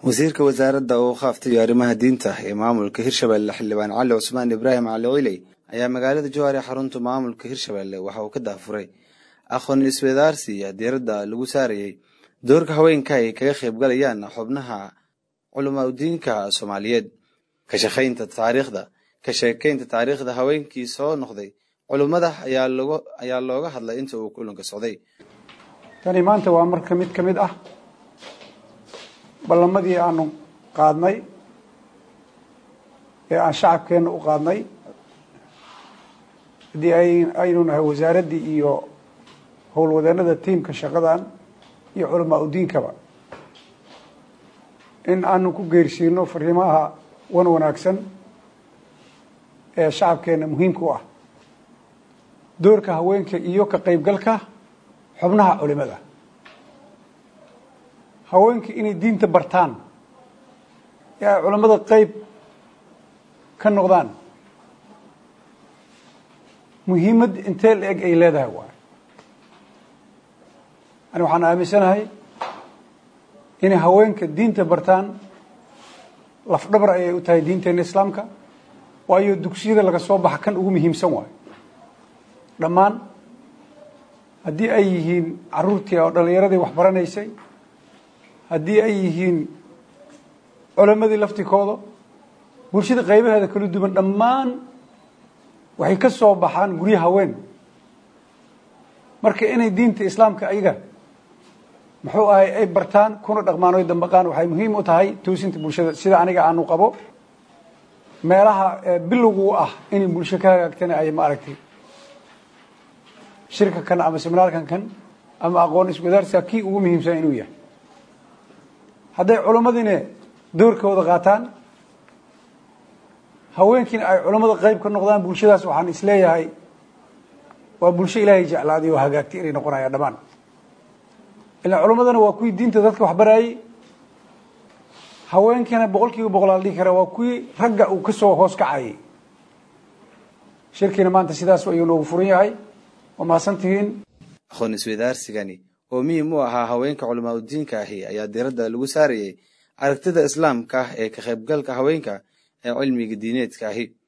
wasiirka wasaaradda uu khaaftay arrimaha diinta ee maamulka hirshabelle xildhibaan cali cusmaan ibraahim cali ciley ayaa magaalada jowhar ee xarunta maamulka hirshabelle waxa uu ka daafuray aqoon iswadaarsiya diiradda lagu saarayey doorka haweenka ay kaga qayb galayaan xubnaha culamaa udiinka soomaaliyeed ka shaqaynta taariikhda ka sheekaynta taariikhda haweenkii soo noqday culummada ayaa log ayaa looga hadlay inta uu kulanka socday tani maanta waa marka mid ka mid ah ballamadii aanu qaadnay ee aan shacabkeenna u qaadnay haddii ay aynu nahay wasaaraddii iyo howlwadeennada tiimka shaqadan iyo culamaa udiinkaba in aanu ku geersiino fariimaha wan wanaagsan ee shacabkeenna muhiimka u ah doorka haweenka iyo ka qaybgalka xubnaha culimada haweenka inay diinta bartaan ee ay culammada qeyb ka noqdaan muhiimad intee la eg ay leedahay waay ani waxaan aaminsanahay inay haweenka diinta bartaan lafdhabar ayay u tahay diinteena islaamka waayo dugsiyada laga soo baxa kan ugu muhiimsan waayo dhammaan haddii ay yihiin caruurtii oo dhallinyaradii wax baranaysay haddii ay yihiin culammadii laftikooda bulshada qaybaheeda kala duwan dhammaan waxay ka soo baxaan guryo haween marka inay diinta islaamka ayaga muxuu ahay ay bartaan kuna dhaqmaan oy dambaqaan waxay muhiim u tahay toosinta bulshada sida aniga aanu qabo meelaha bilowgu ah inay bulsho ka hagaagtana ay ma aragtay shirka kan ama seminaarkan kan ama aqoon iswadaarsiga kii ugu muhiimsan inuu yahay hadday culamadiina doorkooda qaataan haweenkiina ay culammada qayb ka noqdaan bulshadaas waxaan isleeyahay waa bulsho ilaahay jeclaaday oo hagaagtay inay noqonayaan dhammaan ilaa culammadana waa kuwii diinta dadka wax baraayey haweenkiina boqol kiiba boqolaal dhihi kara waa kuwii ragga uu kasoo hoos kacayay shirkiina maanta sidaas ayuu noogu furan yahay waa mahadsantihiin aqoon iswadaarsigani oo muhiim u ahaa haweenka culamaa udiinka ahi ayaa diiradda lagu saarayay aragtida islaamka ah ee ka qaybgalka haweenka ee cilmiga diineedka ahi